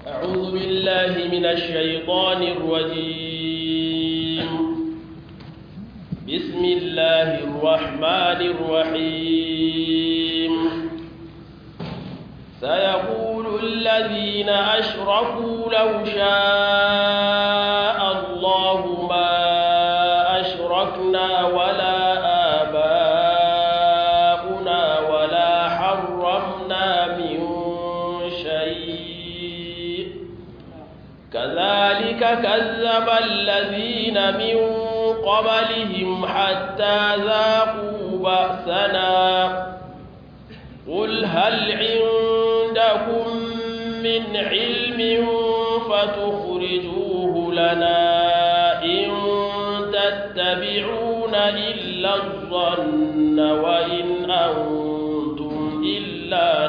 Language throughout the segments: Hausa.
أعوذ بالله من الشيطان الرجيم بسم الله الرحمن الرحيم سيقول الذين أشركوا لو شاء الله ما أشركنا ولا آباؤنا ولا حرمنا من شيء كذلك كذب الذين من قبلهم حتى ذاقوا بأسنا قل هل عندكم من علم فتخرجوه لنا إن تتبعون إلا الظن وإن أنتم إلا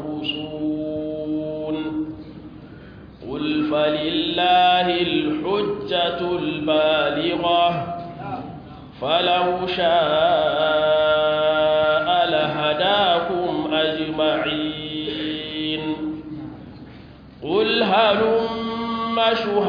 تخرسون قل فلله الحجة البالغة فلو شاء لهداكم أجمعين قل هلم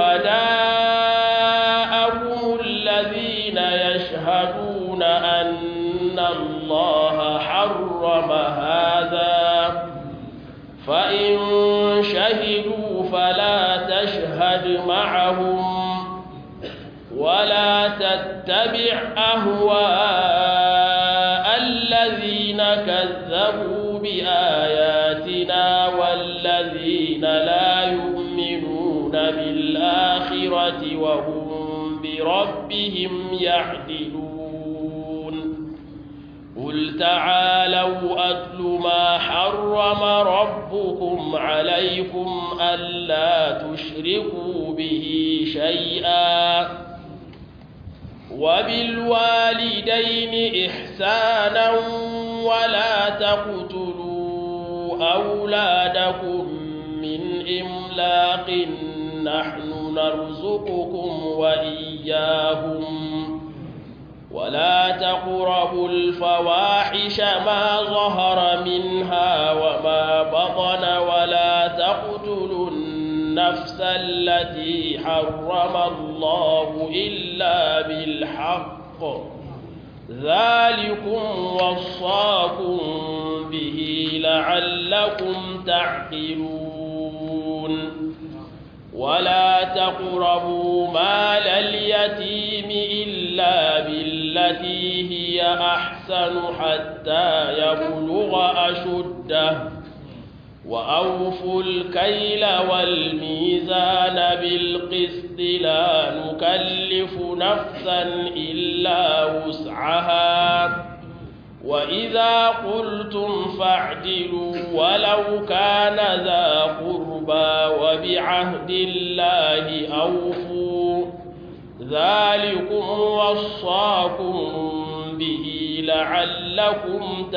شهداءكم الذين يشهدون أن الله حرم هذا فإن شهدوا فلا تشهد معهم ولا تتبع أهواء الذين كذبوا بآياتنا والذين لا يؤمنون بالآخرة وهم بربهم يعدلون قل تعالوا أتل ما حرم ربكم عليكم ألا تشركوا به شيئا وبالوالدين إحسانا ولا تقتلوا أولادكم من إملاق نحن نرزقكم وإياهم ولا تقربوا الفواحش ما ظهر منها وما بطن ولا تقتلوا النفس التي حرم الله إلا بالحق ذلكم وصاكم به لعلكم تعقلون ولا تقربوا مال اليتيم إلا بالتي هي أحسن حتى يبلغ أشده وأوفوا الكيل والميزان بالقسط لا نكلف نفسا إلا وسعها وإذا قلتم فاعدلوا ولو كان ذا قربى وبعهد الله أوفوا ذلكم وصاكم به لعلكم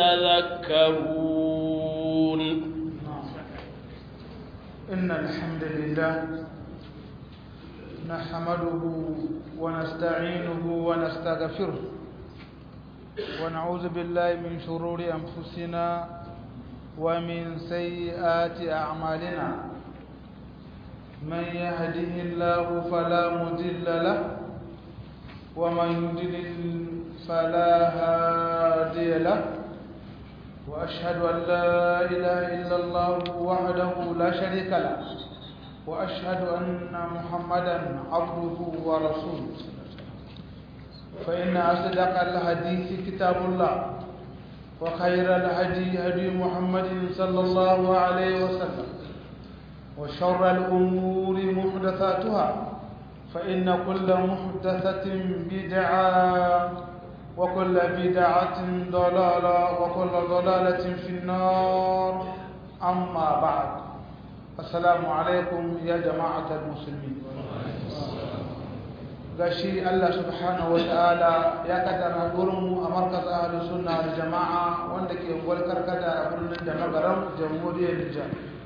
تذكرون إن الحمد لله نحمده ونستعينه ونستغفره ونعوذ بالله من شرور أنفسنا ومن سيئات أعمالنا من يهده الله فلا مضل له ومن يضلل فلا هادي له وأشهد أن لا إله إلا الله وحده لا شريك له وأشهد أن محمدا عبده ورسوله فإن أصدق الحديث كتاب الله وخير الهدي هدي محمد صلى الله عليه وسلم وشر الأمور محدثاتها فإن كل محدثة بدعة وكل بدعة ضلالة وكل ضلالة في النار أما بعد السلام عليكم يا جماعة المسلمين gashi Allah subhanahu ta'ala ya kaddara mu a markaz ahlu sunna da jama'a wanda ke ungwal karkada a birnin da magaram jamhuriyar Nijar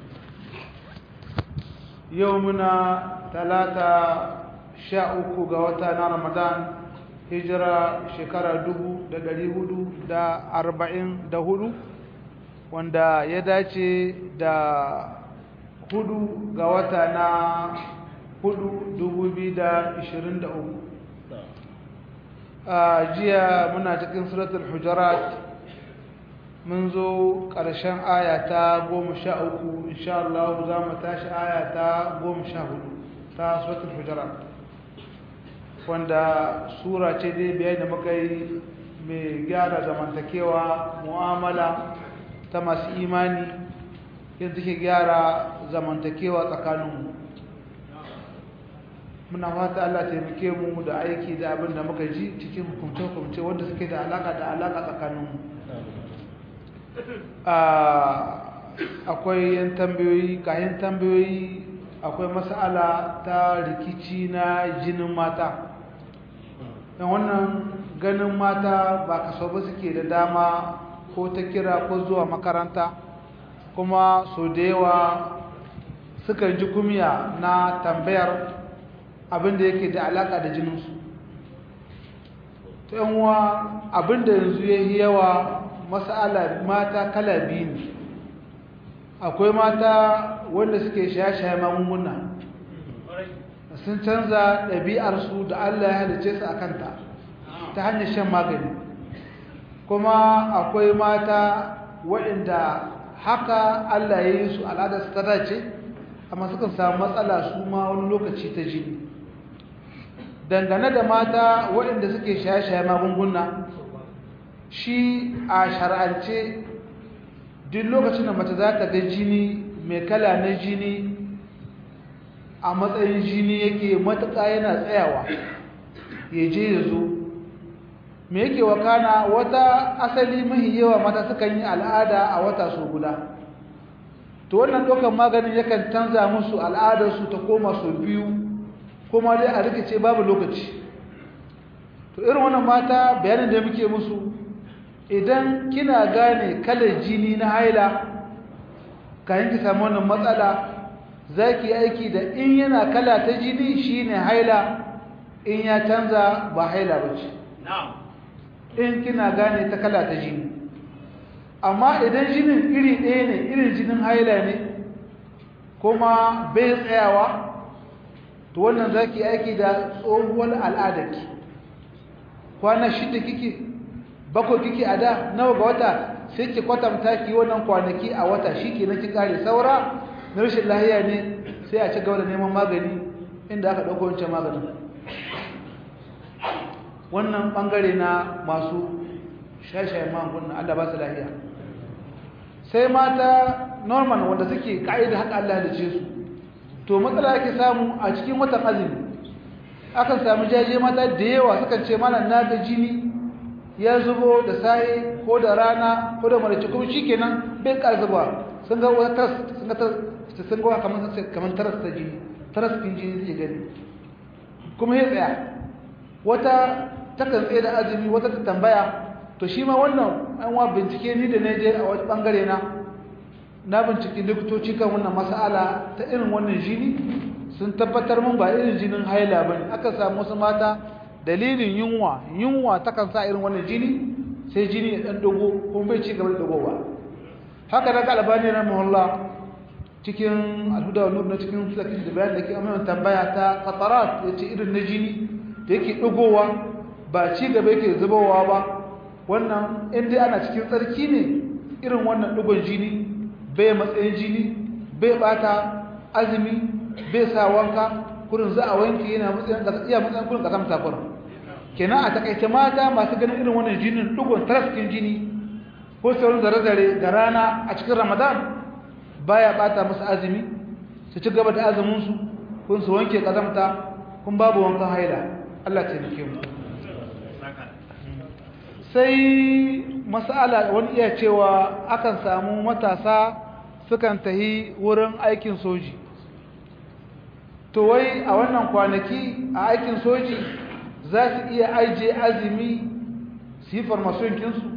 yau muna talata sha uku ga wata na Ramadan hijira shekara dubu da dari hudu da arba'in da hudu wanda ya dace da hudu ga wata na hudu dubu biyu da ishirin da uku a jiya muna cikin suratul hujarat mun zo ƙarshen aya ta goma sha uku insha Allah za mu tashi aya ta goma sha hudu ta suratul hujarat wanda sura ce dai biya da muka yi mai gyara zamantakewa mu'amala ta masu imani yadda ke gyara zamantakewa tsakaninmu muna fata Allah taimake mu da aiki da abin da muka ji cikin hukumce-hukumce wanda suke da alaka da alaka tsakaninmu akwai yan tambayoyi kayan tambayoyi akwai mas'ala ta rikici na jinin mata yan wannan ganin mata ba kaso ba suke da dama ko ta kira ko zuwa makaranta kuma so da yawa sukan ji kumiya na tambayar abinda yake da alaka da jininsu ta yanwa abinda yanzu ya yi yawa masala mata kala biyu ne akwai mata wanda suke shaye-shaye magunguna sun canza ɗabi'arsu da Allah ya halice su a kanta ta hanyar shan magani kuma akwai mata waɗanda haka Allah ya yi su al'adar su ta dace amma sukan samu matsala su ma wani lokaci ta jini dangane da mata waɗanda suke shaye-shaye magunguna shi a shar'ance duk lokacin da mace za ta ga jini mai kala na jini a matsayin jini yake matuƙa yana tsayawa ya je ya zo me yake wakana wata asali mahi yawa mata sukan yi al'ada a wata so guda to wannan ɗaukar maganin yakan canza musu al'adarsu ta koma so biyu kuma dai a rikice babu lokaci to irin wannan mata bayanin da muke musu idan kina gane kalar jini na haila kayan ki samu wannan matsala za ki aiki da in yana kala ta jini shine haila in ya canza ba haila ba ce in kina gane ta kala ta jini amma idan jinin iri ɗaya ne irin jinin haila ne kuma bai tsayawa to wannan za ki aiki da tsohuwar al'adarki kwana shida kike bakwai kike a da nawa ga wata sai ki kwatanta ki wannan kwanaki a wata shi ke na ki kare saura na rashin lahiya ne sai a ci gaba da neman magani inda aka ɗauko wancan maganin wannan ɓangare na masu shashayen magungunan Allah ba su lahiya sai mata normal wanda suke ka'idar haka Allah da ce su to matsala ake samu a cikin watan azumi akan samu jaje mata da yawa sukan ce mana na ga jini ya zubo da saye ko da rana ko da marace kuma shikenan bai ƙara zuba sun ga wata taras sun ga sun ga kamar kamar taras ta jini taras din jini zai gani kuma ya tsaya wata takan tsaye da azumi wata ta tambaya to shi ma wannan an wa bincike ni da je a wani bangare na na bincike likitoci kan wannan mas'ala ta irin wannan jini sun tabbatar mun ba irin jinin haila bane aka samu wasu mata dalilin yunwa yunwa takan sa irin wannan jini sai jini ya dan dogo kuma bai ci gaba da dogowa haka daga albani rahimahullah cikin alhuda wa nur na cikin filakin da bayan da ke amma tambaya ta qatarat yace irin na jini da yake dogowa ba ci gaba yake zubowa ba wannan in dai ana cikin tsarki ne irin wannan dugon jini bai matsayin jini bai bata azumi bai sa wanka kurin za a wanke yana matsayin iya matsayin kurin kasamta kurin kenan a takaice mata masu ganin irin wannan jinin dugon tarafkin jini ko sauran zare-zare da rana a cikin ramadan baya bata musu azumi su ci gaba da azuminsu kun su wanke kazamta kun babu wankan haila Allah ce nake mu sai masala wani iya cewa akan samu matasa sukan tahi wurin aikin soji to wai a wannan kwanaki a aikin soji za su iya aije azumi su yi farmasonkinsu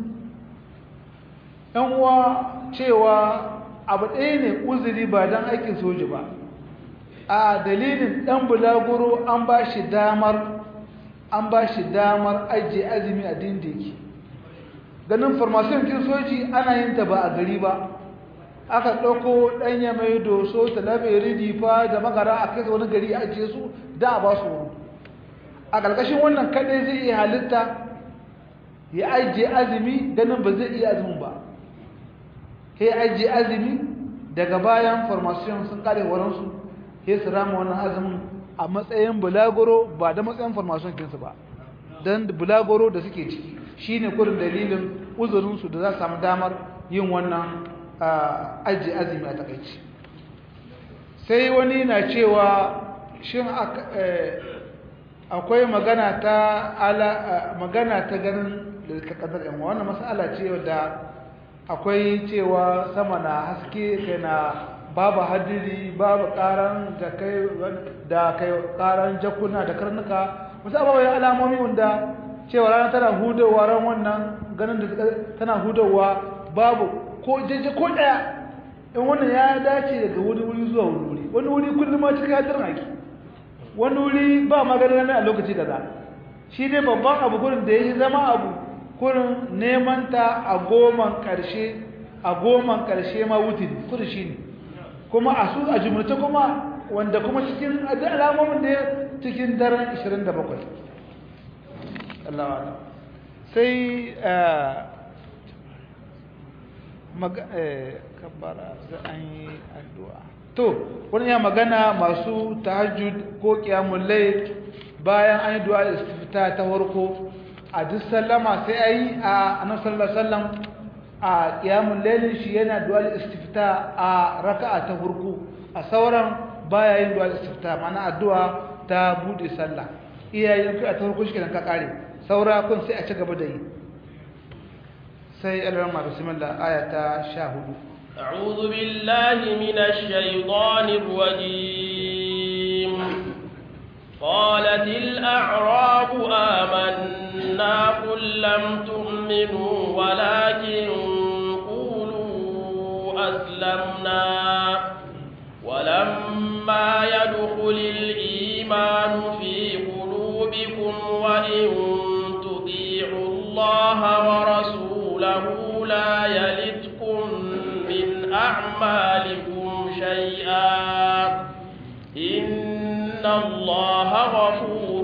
uwa cewa abu ɗaya ne uzuri ba don aikin soji ba a dalilin ɗan bulaguro an ba shi damar an ba shi damar ajiye azumi a dindiki ganin farmasonkin soji ana yin ta ba a gari ba aka ɗauko ɗanya mai doso talabiri difa da magara a kai wani gari a ajiye su da a ba su horo a ƙarƙashin wannan kaɗai zai iya halitta ya ajiye azumi ganin ba zai iya azumin ba ya ajiye azumi daga bayan formation sun kare waransu ya su rama wannan azumin a matsayin bulagoro ba da matsayin formation kinsu ba don bulagoro da suke ciki shine kurin dalilin uzurinsu da za su samu damar yin wannan ajiye azumi a takaici sai wani na cewa shin akwai magana ta ala magana ta ganin da kadar yan wannan mas'ala ce da akwai cewa sama na haske kai na babu hadiri babu karan da kai da kai karan jakuna da karnuka wasu ababai alamomi wanda cewa rana tana hudowa ran wannan ganin da tana hudowa babu ko jeje ko daya in wannan ya dace daga wani wuri zuwa wani wuri wani wuri kullum ma cikin hadirin ake wani wuri ba magana a lokaci kaza shi ne babban abu gurin da ya zama abu kurin neman ta a goman karshe a goman karshe ma wutin kudu shi ne kuma a su a jumlata kuma wanda kuma cikin alamomin da ya cikin daren 27 Allah sai kabbara za an yi addu'a to wani ya magana masu tahajjud ko kiyamun lai bayan an yi du'a istifta ta farko a duk sallama sai a yi a annabi sallallahu alaihi wasallam a kiyamun lailin shi yana du'a istifta a raka'a ta farko a sauran baya yin du'a istifta mana addu'a ta bude sallah iyayen ka ta farko shi kenan ka kare saura kun sai a ci gaba da yi sai alrama bismillah aya ta 14 أعوذ بالله من الشيطان الرجيم قالت الأعراب آمنا قل لم تؤمنوا ولكن قولوا أسلمنا ولما يدخل الإيمان في قلوبكم وإن تطيعوا الله ورسوله لا يلدكم من أعمالكم شيئا إن الله غفور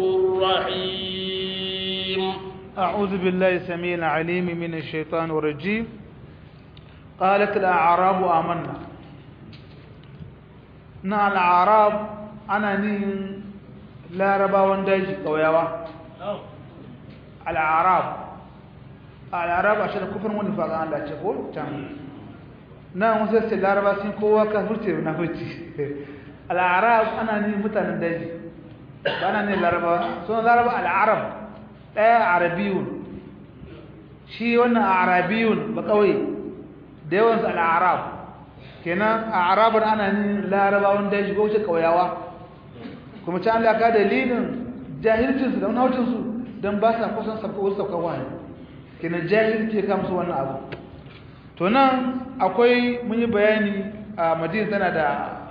رحيم أعوذ بالله السميع العليم من الشيطان الرجيم قالت الأعراب آمنا نا الأعراب أنا نين لا ربا وندج قويوا الأعراب الأعراب عشان كفر ونفاق الله تقول تمام na wasu sai laraba sun kowa kafirce na furci al'arab ana ne mutanen daji ba na ne laraba suna laraba al'arab ɗaya arabiyun shi wannan arabiyun ba kawai da yawansu al'arab kenan a arabar ana ne larabawan daji ko wuce kauyawa kuma ci an laka dalilin jahilcinsu da wani don ba sa kusan sabka wasu sabka wani kenan jahilci ya kamsu wannan abu to nan akwai mun yi bayani a madina tana da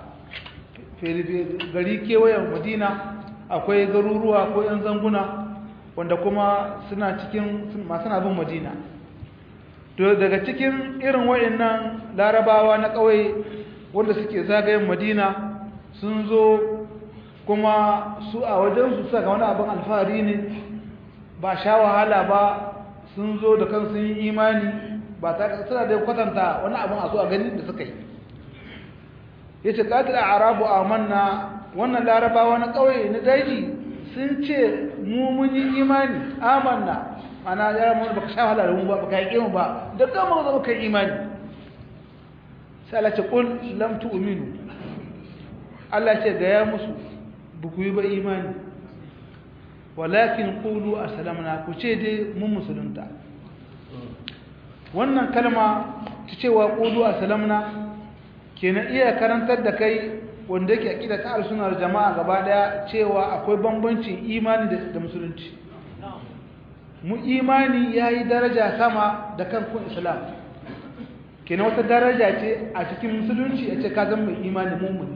gari kewayen madina akwai garuruwa ko yan zanguna wanda kuma suna cikin masu bin madina to daga cikin irin wayannan larabawa na ƙauye wanda suke zagayen madina sun zo kuma su a wajensu suka wani abin alfahari ne ba sha wahala ba sun zo da kan sun yi imani ba ta suna da kwatanta wani abin a so a gani da suka yi ya ce ƙatil a arabu a manna wannan larabawa na ƙauye na daji sun ce mu mun yi imani amanna ana yara mu baka sha wahala da mu ba baka yi mu ba da kama zama kai imani sai Allah ce qul lam tu'minu Allah ce ga ya musu buku yi ba imani walakin qulu aslamna ku ce dai mun musulunta wannan kalma ta cewa qulu aslamna kenan iya karantar da kai wanda yake akida ta al-sunnar jama'a gaba daya cewa akwai bambancin imani da musulunci mu imani yayi daraja sama da kan kun islam kenan wata daraja ce a cikin musulunci a ce ka zama mai imani mummuni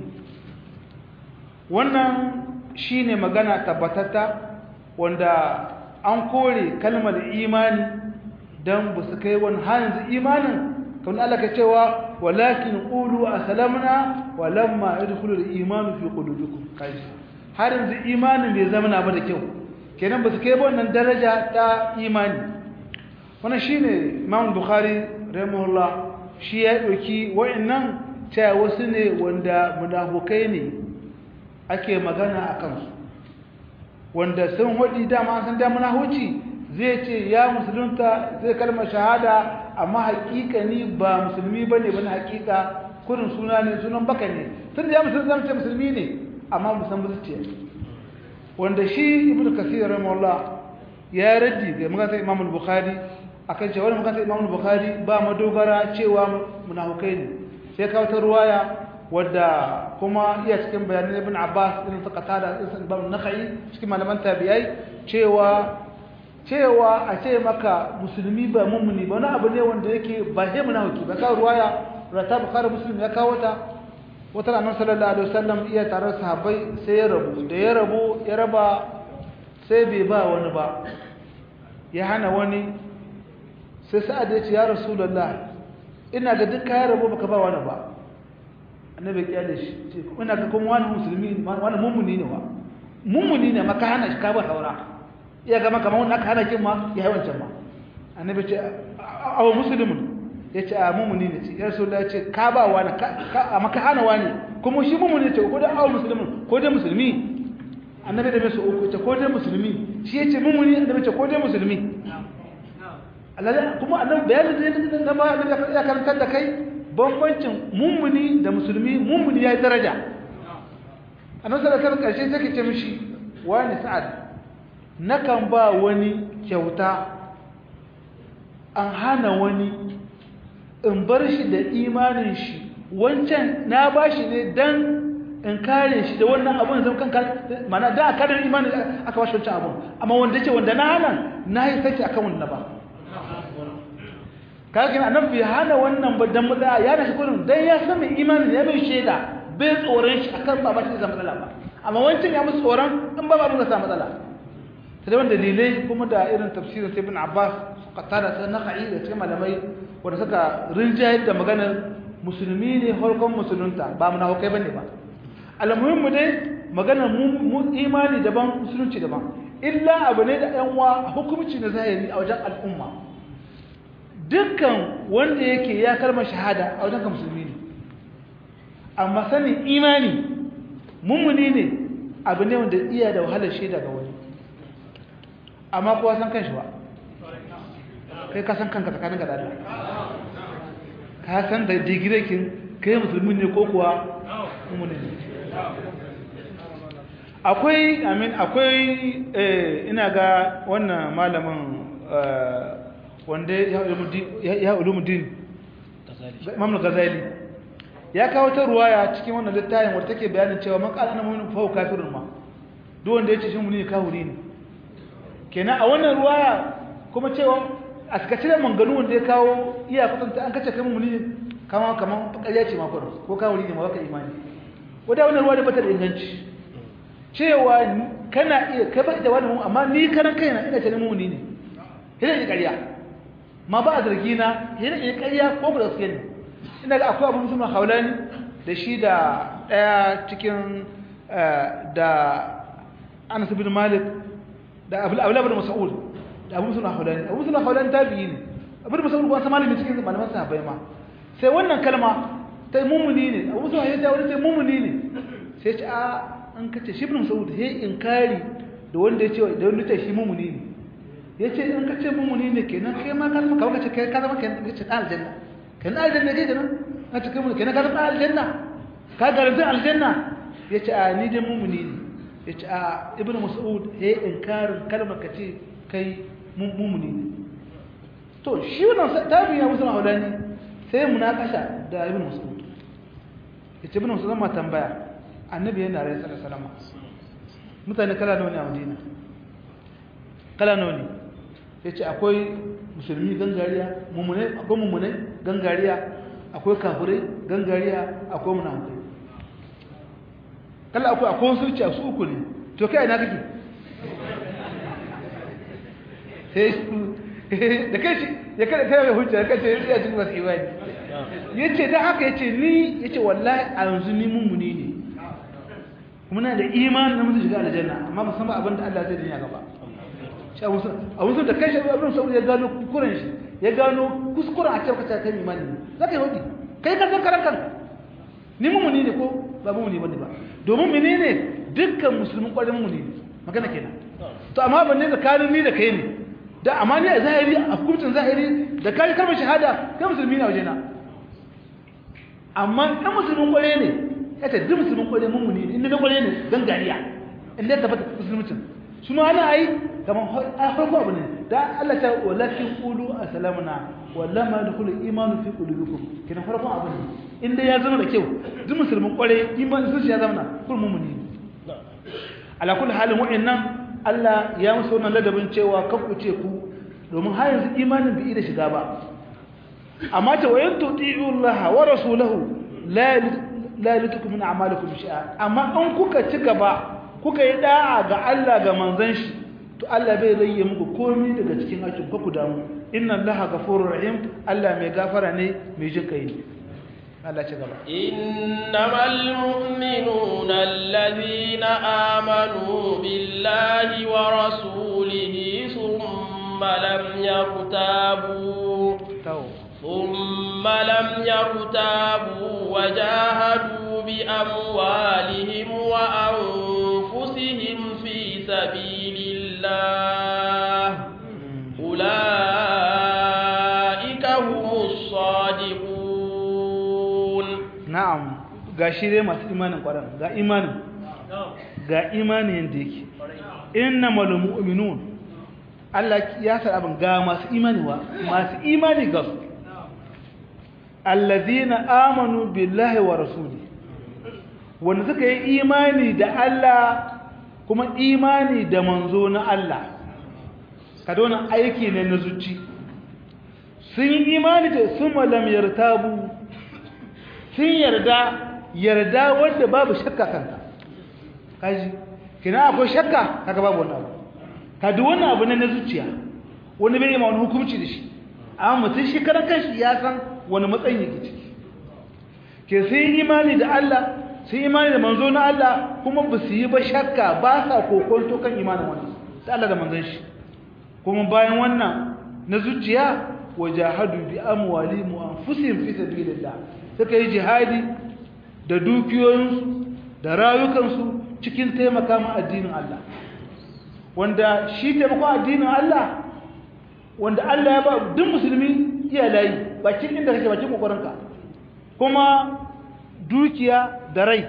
wannan shine magana tabbatata wanda an kore kalmar imani dan ba su kai wani yanzu imanin kamar Allah ka cewa walakin qulu aslamna walamma yadkhulu al-iman fi qulubikum kai har yanzu imanin bai zama na ba da kyau kenan ba su kai wannan daraja ta imani wannan shine Imam Bukhari rahimahullah shi ya dauki wa'annan ta wasu ne wanda munafukai ne ake magana akan su wanda sun hudi dama san da munahuci zai ce ya musulunta zai kalmar shahada amma hakikani ba musulmi bane bane hakika kurin suna ne sunan baka ne tun da ya musulunta zama ce musulmi ne amma musan zuciya wanda shi ibnu kasir rahimahullah ya raddi ga magana imam al-bukhari akan cewa wannan magana imam al-bukhari ba madogara cewa munafikai ne sai kawo ta ruwaya wadda kuma iya cikin bayanan ibn abbas irin ta qatada irin ibn nakhai cikin malaman tabi'ai cewa cewa a ce maka musulmi ba mummuni ba wani abu ne wanda yake ba sai munafiki ba kawo ruwaya rata bukhari muslim ya kawo ta wata ranar sallallahu alaihi wasallam iya tare sahabbai sai ya rabu da ya rabu ya raba sai bai ba wani ba ya hana wani sai sa'ad ya ce ya rasulullah ina ga duk kayan rabu baka ba wani ba annabi ya da shi ce ina ga kuma wani musulmi wani mummuni ne wa mummuni ne maka hana shi ka ba saura iya ga maka wani aka hana kin ma ya yi wancan ma annabi ce awa musulmin ya ce a mummuni ne ce ya rasulullah ya ce ka ba wani a maka hana wani kuma shi mummuni ce ko da awa musulmin ko da musulmi annabi da mai su uku ce ko da musulmi shi ya ce mummuni annabi ce ko da musulmi kuma annabi bayanin da na ba annabi ya karantar da kai bambancin mummuni da musulmi mummuni ya yi daraja annabi sallallahu alaihi karshe sai ce mishi wani sa'ad nakan ba wani kyauta an hana wani in bar shi da imanin shi wancan na ba shi ne dan in kare shi da wannan abun zan kan mana da aka da imanin aka ba shi wancan abun amma wanda ce wanda na hana na yi saki akan wannan ba kaga annabi bai hana wannan ba dan mutsa ya nashi kullum dan ya san mai imani ya bai sheda bai tsoron shi akan ba ba shi da matsala ba amma wancan ya musu tsoron in ba ba mun sa matsala sai da dalilai kuma da irin tafsirin Ibn Abbas qatada sai naqi da cikin malamai wanda suka rinjayar da maganar musulmi ne farkon musulunta ba munafikai bane ba almuhim mu dai maganar mu imani daban musulunci daban illa abu ne da yan wa hukunci na zahiri a wajen al'umma dukkan wanda yake ya kalmar shahada a wajen ka musulmi ne amma sanin imani mummuni ne abu ne wanda iya da wahalar shaida ga wani amma kowa san kanshi ba kai ka san kanka tsakanin da Allah ka san da digirekin kai musulmi ne ko kuwa mummuni ne akwai amin akwai ina ga wannan malamin wanda ya ulumuddin imam ghazali ya kawo ta ruwaya cikin wannan littafin wanda take bayanin cewa man qala annahu fa huwa kafirun ma duk wanda yace shi muni kafiri ne kenan a wannan ruwaya kuma cewa a suka cire manganu wanda ya kawo iya kutanta an kace kai muni kama kaman ƙarya ce ma ko ko kafiri ne ma baka imani wanda wannan ruwaya ba ta da inganci cewa kana iya kai ba da wani amma ni karan kaina ina ce muni ne ina ne ƙarya ma ba a zargi na yana iya ƙarya ko ba gaske ne ina ga akwai abu musulman haulani da shi da ɗaya cikin da anas bin malik da abu abu mas'ud da abu musulman haulani abu musulman haulani tabi'i ne abu mas'ud kuma sa malami cikin malaman sahabbai ma sai wannan kalma ta mummuni ne abu musulman ya ta wani sai mummuni ne sai ce a an kace shi ibn mas'ud he inkari da wanda ya ce da wanda ya ce shi mummuni ne ya ce in ka ce mummuni ne kenan kai ma ka zama kawai ka ce ka zama kenan ka ce ɗan aljanna kenan aljanna ke kenan ka ce kai mummuni kenan ka zama ɗan aljanna ka garanti aljanna ya ce a ni dai mummuni ne ya ce a ibn mas'ud ya yi inkarin kalmar ka ce kai mummuni ne to shi wannan tabi ya musu mahaulani sai munakasha da ibn mas'ud ya ce ibn mas'ud ma tambaya annabi yana rai sallallahu alaihi wasallam mutane kala nawa ne a madina kala nawa ne ya ce akwai musulmi gangariya mummune akwai mummune gangariya akwai kafirai gangariya akwai munafukai kala akwai akwai wasu ce su uku ne to kai ina kake sai da kai shi ya kada kai mai hujja kai ce ya cikin masu imani yace dan haka yace ni yace wallahi a yanzu ni mummuni ne muna da imani na mutu shiga aljanna amma ba san ba abin da Allah zai dinya gaba shi abu sun da kai shi abin saboda ya gano kuskuren shi ya gano kuskuren a cikin kacce kai imani ne zaka yi hudi kai ka san karan kanka ni mummuni ne ko ba mummuni bane ba domin menene dukkan musulmin kwarin mummuni ne magana kenan to amma ban ne tsakanin ni da kai ne da amma ni a zahiri a hukuncin zahiri da kai kalmar shahada kai musulmi ne a wajena amma ɗan musulmin kware ne ya ce duk musulmin kware mummuni ne inda na kware ne gangariya inda ya tabbata musulmucin su ma ana yi kamar a farko abu ne da Allah ta walakin qulu aslamna wallama yadkhulu imanu fi qulubikum kina farko abu ne inda ya zama da kyau duk musulmin kware imani sun shi ya zama kun mummuni ne ala kulli halin wa'annan Allah ya musu wannan ladabin cewa kakku ce ku domin har yanzu imanin bai da shiga ba amma ta wayan tuti'u Allah wa rasulahu la la yalitukum min a'malikum shay'a amma in kuka ci gaba kuka yi da'a ga Allah ga manzon shi to Allah bai rayye muku komai daga cikin aikin ku damu inna Allah ghafurur rahim Allah mai gafara ne mai jin kai ne Allah ci gaba innamal mu'minuna alladhina amanu billahi wa rasulihi thumma lam yartabu ثم لم يرتابوا وجاهدوا بأموالهم وأنفسهم في سبيل الله أولئك هم الصادقون نعم gashi dai masu imanin ƙwarar ga imanin ga imanin yadda yake inna mu'minun Allah ya sa abin ga masu imani wa masu imani ga su allazina amanu billahi wa rasuli wanda suka yi imani da Allah kuma imani da manzo na Allah kada wannan aiki ne na zuci sun yi imani da sun malam yartabu sun yarda yarda wanda babu shakka kanta kaji kina akwai shakka kaga babu wannan abu kadi wannan abu ne na zuciya wani bai yi ma wani hukunci da shi amma mutum shi karan kanshi ya san wani matsayin yake ciki ke sun yi imani da Allah sun imani da manzo na Allah kuma ba su yi ba shakka ba sa kokonto kan imanin wani da Allah da manzon shi kuma bayan wannan na zuciya wajahadu bi amwalihim wa anfusihim fi sabilillah suka yi jihadi da dukiyoyinsu da rayukansu cikin taimaka ma addinin Allah wanda shi taimakon addinin Allah wanda Allah ya ba duk musulmi iya layi bakin inda kake bakin kokarinka kuma dukiya da rai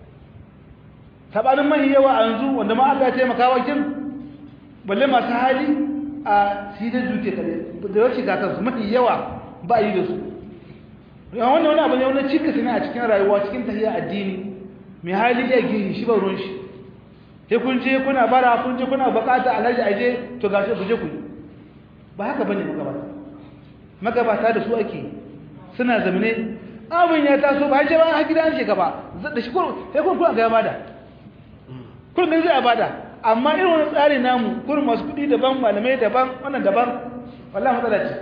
sabanin mai yawa a yanzu wanda ma Allah ya taimaka wa kin balle masu hali a shi da dukiya kare da yau shiga kansu mafi yawa ba yi da su yawan wannan wani abu ne wani cikas ne a cikin rayuwa cikin tafiya addini mai hali ya gini shi ba ruwan shi sai kun je kuna bara kun je kuna bukata alhaji aje to gashi ku je ku yi ba haka bane magabata magabata da su ake suna zamane abin ya taso ba ce ba a gidan shi gaba da shi kun sai kun kun ga bada kun ne zai bada amma irin wani tsari namu kun masu kudi daban malamai daban wannan daban wallahi matsala ce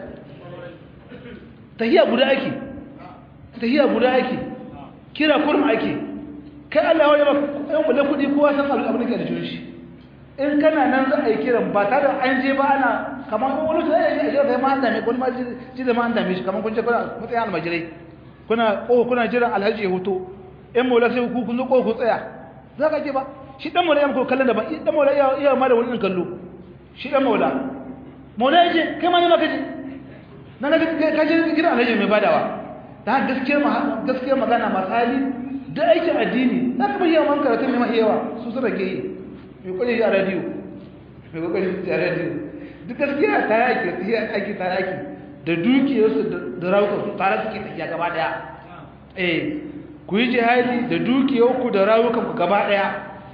tahiya guda ake tahiya guda ake kira kurum ake kai Allah ya ba yan wala kudi kowa san abin da ke da shi in kana nan za a yi kiran ba tare da an je ba ana kamar wani sai ya je a ma an dame ko ma ji da ma an dame shi kamar kun ce kuna mutsayan almajirai kuna ko kuna jiran alhaji ya huto in mola sai ku kun zo ko ku tsaya za ka ke ba shi dan mola ya ko kallon da ba dan mola iya iya ma da wani kallo shi dan mola mola ya je kai ma ne ma kaje na ga ka je gidan alhaji mai badawa da gaskiyar gaskiyar magana masali da aikin addini za ka bayyana man karatun ne ma yawa su su rage yi mai kwalli a radiyo mai kwalli a radiyo duk gaskiya ta yaki ta aiki ta yaki da dukiyarsu da rawukansu tare suke tafiya gaba daya eh ku yi jihadi da dukiyarku da rawukanku gaba daya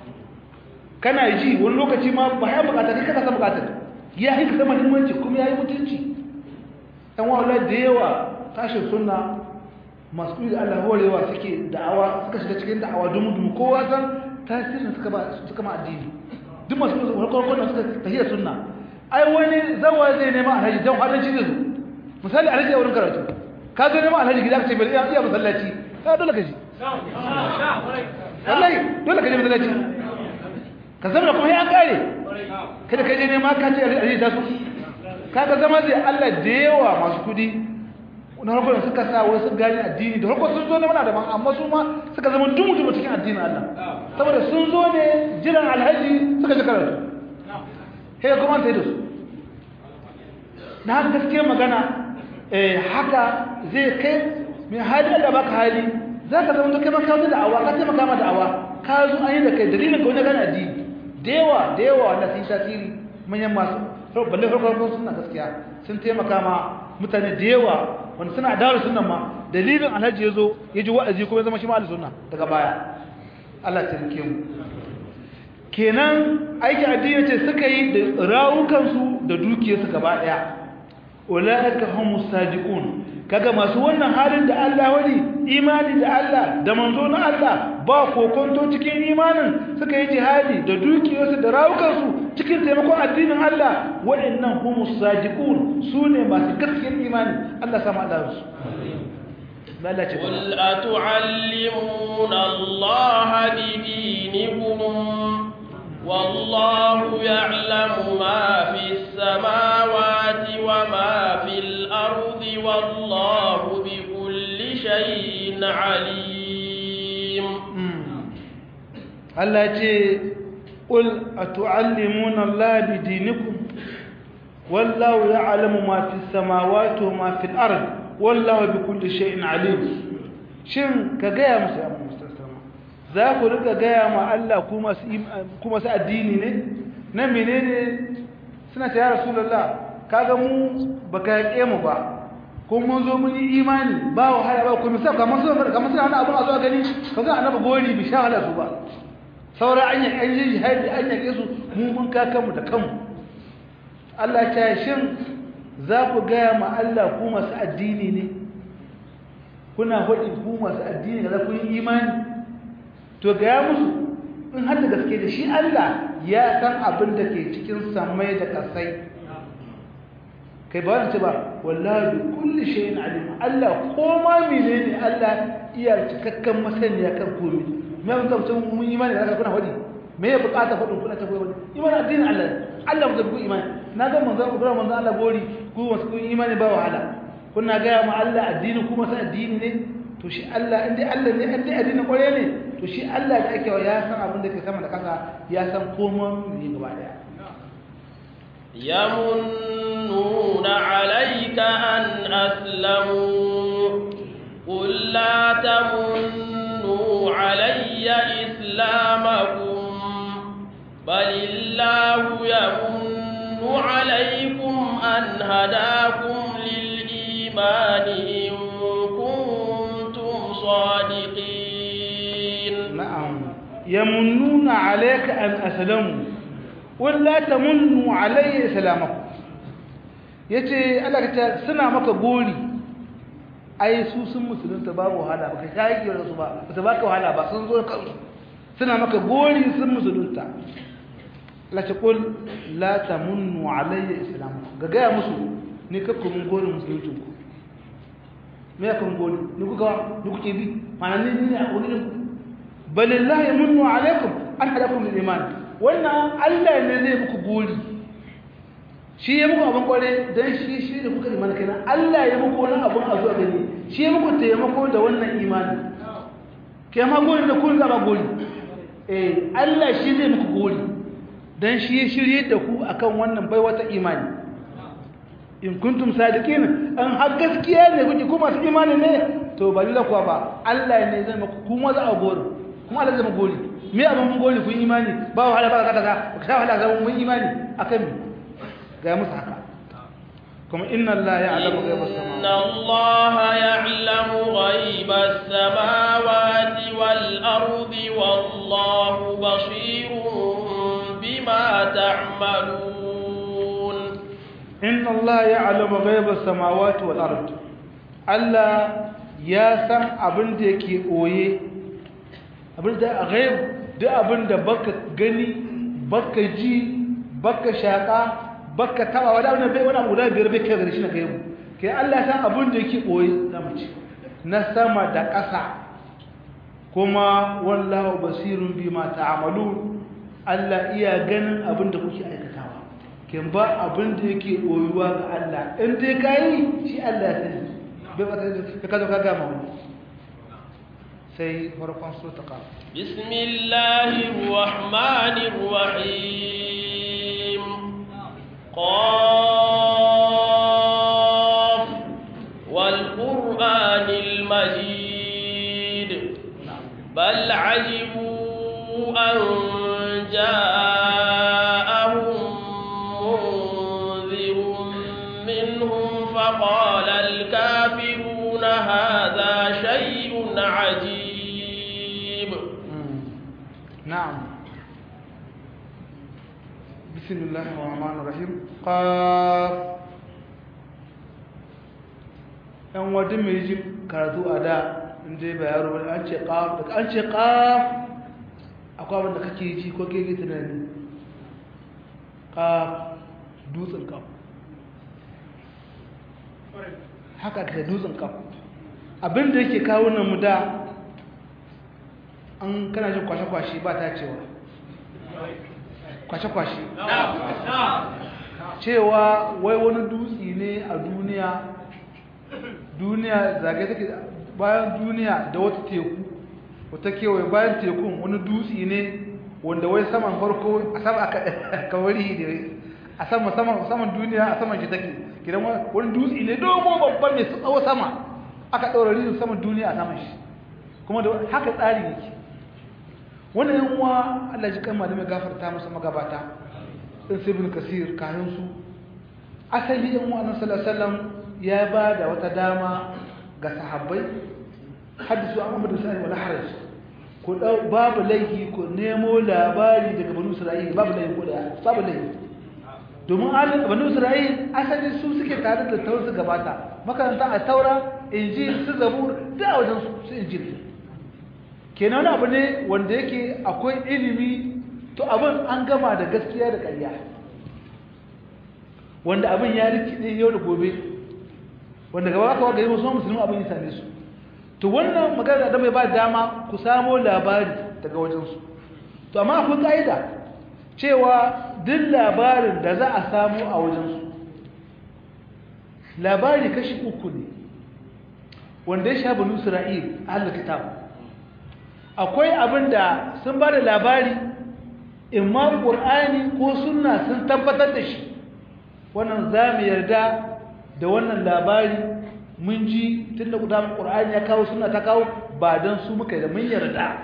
kana ji wani lokaci ma ba ya bukata kai kana san bukatar ya yi kasa muhimmanci kuma ya yi mutunci ɗan wa'ala da yawa tashin sunna masu da Allah horewa suke da'awa suka shiga cikin da'awa dumu-dumu kowa san tasirin suka ma addini duk masu farkon da suka tafiya sunna ai wani zawa zai nema alhaji don haɗanci zai zo misali alhaji a wurin karatu ka zo nema alhaji gida ka ce bai iya masallaci ka dole ka ji wallahi dole ka je masallaci ka zama kuma ya kare kada ka je nema ka ce alhaji ta so ka ga zama zai Allah da yawa masu kudi na harkar da suka sa wasu gani addini da harkar sun zo ne mana daban amma su ma suka zama dumu-dumu cikin addinin Allah saboda sun zo ne jiran alhaji suka ji karatu sai kuma ta yi da su na haka gaske magana haka zai kai mai hali da baka hali za ka zama kai maka wata da'awa ka taimaka ma da'awa ka zo an yi da kai dalilin ka wani gani addini da yawa da yawa wanda sun yi tasiri manyan masu balle farko suna gaskiya sun taimaka ma mutane da yawa wanda suna adawar sunan ma dalilin alhaji ya zo ya ji wa'azi kuma ya zama shi ma'al sunna daga baya Allah ta rike mu kenan aiki addini ce suka yi da rawukansu da dukiyarsu gaba daya ulaika humus sadiqun kaga masu wannan halin da Allah wani imani da Allah da manzo na Allah ba kokonto cikin imanin suka yi jihadi da dukiyarsu da rawukansu cikin taimakon addinin Allah waɗannan humus sadiqun sune masu gaskiyar imani Allah sama Allah su قل أتعلمون الله بدينكم والله يعلم ما في السماوات وما في الأرض والله بكل شيء عليم الله يجي قل أتعلمون الله بدينكم والله يعلم ما في السماوات وما في الأرض والله بكل شيء عليم shin ka gaya musu ya mustassama za ku rika gaya ma Allah kuma su addini ne na menene suna ta ya rasulullah kaga mu baka yake mu ba ko mun zo mun yi imani ba wahala ba ku misal kamar su kamar suna wani abun a zuwa gani kaga annabi gori bi sha wahala su ba saura an yi an yi jihadi an yake su mu mun ka kanmu da kanmu Allah ta shin za ku gaya ma Allah ku masu addini ne kuna faɗi ku masu addini da za ku yi imani to gaya musu in har da gaske da shi Allah ya san abin da ke cikin samai da ƙasai kai ba wani ce ba wallahi bi kulli shay'in alim Allah ko ma menene Allah iya cikakken masaniya kan komai me mun tabbata mun imani da kuna faɗi me ya bukata faɗin kuna tabbata faɗi imani addinin Allah Allah mu ku imani na ga manzon Ibrahim manzon Allah gori ku wasu ku imani ba wahala kuna ga ma Allah addini kuma sai addini ne to shi Allah inda Allah ne inda addini kware ne to shi Allah da ake ya san abin da ke sama da kasa ya san komai ne gaba daya يمنون عليك أن أسلموا قل لا تمنوا علي إسلامكم بل الله يمن عليكم أن هداكم للإيمان إن كنتم صادقين نعم يمنون عليك أن أسلموا walla tamunnu alayya salamakum yace Allah ka suna maka gori ai su sun musulunta babu wahala baka shaki da su ba ba baka wahala ba sun zo kansu suna maka gori sun musulunta la taqul la tamunnu alayya islamakum ga ga musu ni ka kuma gori musuluncin ku me ka gori ni kuka ni kuke bi ma'ana ni ne a wurin balillahi yamunnu alaykum an hadakum lil iman wannan Allah ne zai muku gori shi ya muku abin kware don shi shi da kuka imani kenan Allah ya muku wani abin a zuwa gani shi ya muku taimako da wannan imani ke ma gori da kun zaba gori eh Allah shi zai muku gori don shi ya shirye da ku akan wannan bai wata imani in kuntum sadiqin an har gaskiya ne kuke kuma su imani ne to ba lalla kuwa ba Allah ne zai muku kuma za a gori kuma Allah zai muku gori me abin mun gori kun imani ba wahala ba kaza ka sha wahala ga mun imani akan mi ga musu haka kuma inna allaha ya'lamu ghaiba as-samawati inna allaha ya'lamu ghaiba as-samawati wal ardi wallahu basirun bima ta'malun inna allaha ya'lamu ghaiba as-samawati wal ardi Allah ya san abin da yake oye abin da a ghaib duk abin da baka gani baka ji baka shaka baka taba wani abin da bai wani abu guda biyar bai kai gare shi na gaibu kai Allah san abin da yake boye na mace na sama da ƙasa kuma wallahu basirun bima ta'malun Allah iya ganin abin da kuke aikatawa kin ba abin da yake boyuwa ga Allah in dai kai shi Allah ya sani bai ba ka kazo ka gama wani sai farkon su ta kawo bismillahir rahmanir rahim qaf wal qur'anil majid bal ajibu an ja'ahum munzirun minhum faqala al kafiruna hadha shay'un ajib نعم بسم الله الرحمن الرحيم قاف yan wadin mai ji karatu a da inda ba yaro ba an ce qaf daga an ce qaf akwai wanda kake ji ko kake tunani qaf dutsen qaf haka ka dutsen qaf abinda yake kawo nan mu da an kana jin kwashe-kwashe ba ta cewa kwashe-kwashe cewa wai wani dutse ne a duniya duniya zage take bayan duniya da wata teku wata kewaye bayan tekun wani dutse ne wanda wai saman farko a sama aka kawari da a sama saman duniya a saman shi take gidan wani dutse ne dogo babban mai tsawo sama aka ɗaura rizin saman duniya a saman shi kuma da haka tsari yake wannan yan uwa Allah ji kan malamai gafarta masa magabata din sai ibn kasir kayan su asali yan uwa annabi sallallahu alaihi wasallam ya ba da wata dama ga sahabbai hadisu an amadu sai wala haraj ko babu laifi ko nemo labari daga banu isra'il babu laifi ko da babu laifi domin alin banu isra'il asali su suke tare da taurin su gabata makaranta a taura injil su zabur da wajen su injil kenan wani abu ne wanda yake akwai ilimi to abin an gama da gaskiya da ƙarya wanda abin ya rikide yau da gobe wanda gaba aka waga yi wasu musulmi abin ya same su to wannan magana da mai ba dama ku samo labari daga wajensu to amma akwai ƙa'ida cewa duk labarin da za a samu a wajensu labari kashi uku ne wanda ya sha banu isra'il a kitab akwai abin da sun ba da labari imma ƙur'ani ko sunna sun tabbatar da shi wannan za mu yarda da wannan labari mun ji tun da kudamun ƙur'ani ya kawo suna ta kawo ba don su muka da mun yarda